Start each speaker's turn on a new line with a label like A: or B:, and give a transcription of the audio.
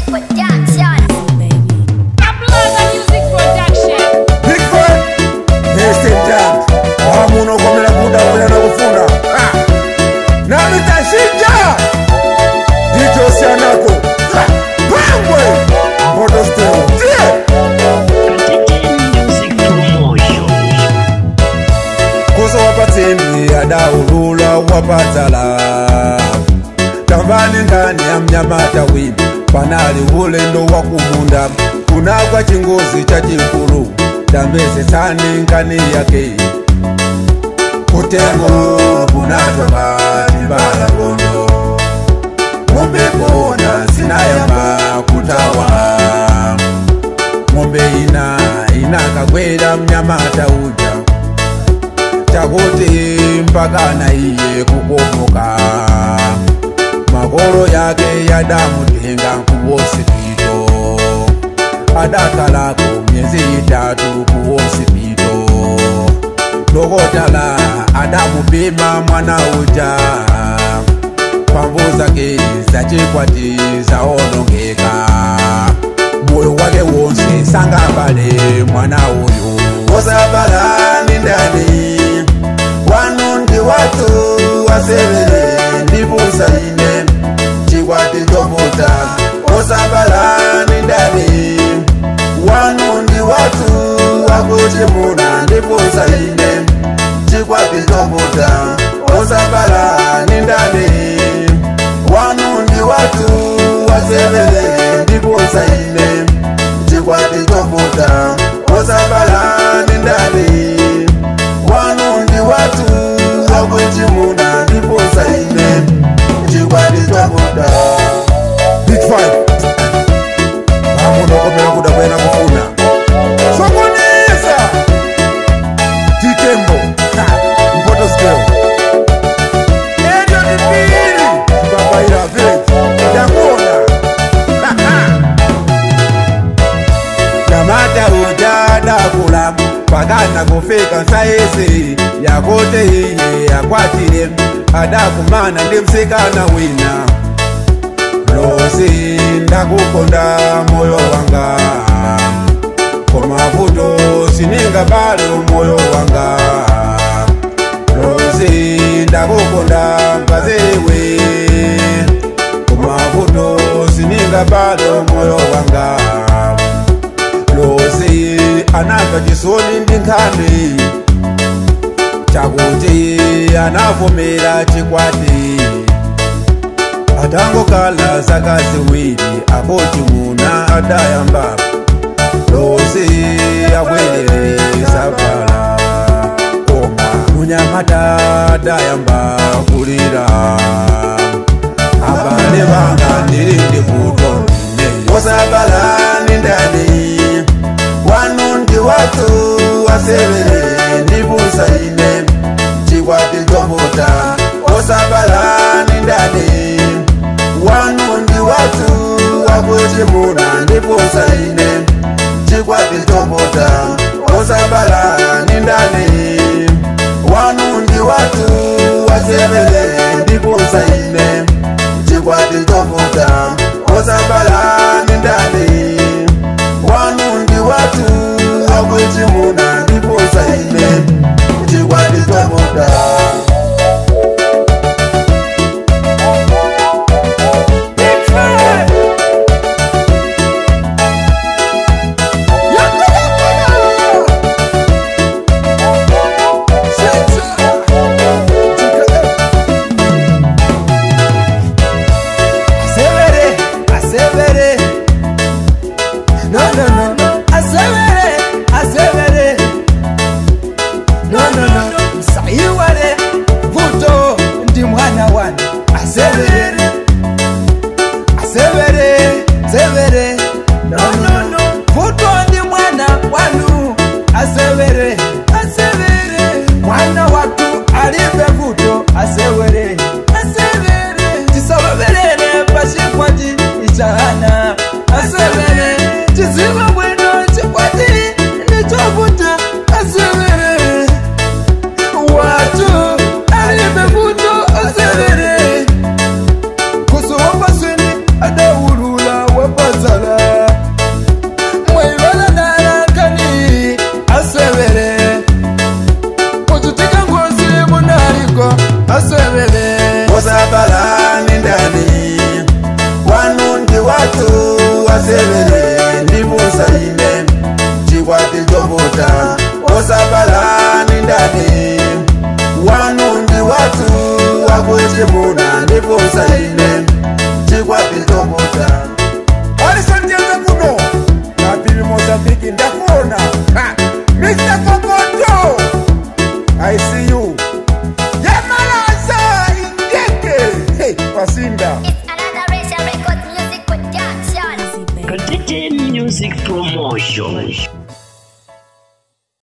A: Production.
B: Kaplaga Music Production.
C: Big Fat, Nesting Jam, wamuno komera kuda kwera na kufuna Ah! na mitashinja ndicho sianako Ha! pangwe mboto steo tie
D: Music Promotion.
C: kuso wapatsimbi adaulula wapadzala tambani ngani ya mnyamata wimbi panali ulendo wa kumunda kunagwa chingozi cha chikulu tambesesani ngani yake kutengo kunatoka timbala bondo ng'ombe kona sinayamba kutawa ng'ombe ina inakagwera mnyamata uja chakuti mpaka na iye kukomoka makolo yake yadamutenga kuwosipito adakalako myezi itatu kuwosipito dokotala adamupima mwana uja pamvu zake zachikwati zaonongeka moyo wake wonse sangabale mwana uyu osabala ni ndani wanu ndi watu wasevele ndibusaine chikwati chomuta osabala ni ndani wanu ndi watu wakuchimuna ndibusaine chikwati chomuta osabala ni ndani wanu ndi watu wasevele ndibusaine chikwati chomuta osabala ni ndani wanu ndi watu wakuchimuna ndibusaine chikwati chomuta Big Five vamunokomera kuda kwena kufuna sokoneza titembo Ha, mpoto skeo edio tipiri zibabaira village ndakona nyamata ujadakula pakana kufika saisi yakote iye yakwatile adakumana ndi msikana wina losi ndakukonda moyo wanga komavuto sininga balo moyo wanga losi ndakukonda mpazewe komavuto sininga balo moyo wanga losi anamva chisoni ndi nkhani chakuti anavomera chikwati atangokala zaka ziwiri akoti muna adayamba losi akweleleza vala koma munyamata adayamba kulira abale banga ndiri ndi kuto osabala ni ndani wanu ndi watu wasevele ndibusaine chikwati chomuta osabala ni ndani wanu ndi watu wakuchimuna ndibusaine chikwati chomuta osabala ni ndani wanu ndi watu wasevele ndibusaine chikwati chomuta osabala ni ndani wanu ndi watu wakuchimuna ndibusaine chikwati chomuta Severe osabala ni ndani wanu ndi watu wasevere ndibusa ine chikwati chopota osabala ni ndani wanu ndi watu wakuchimuna ndibusa ine chikwati chopota
A: alisonjeza kuno napili mozambiki ndakuona Ha! mr kokoto i see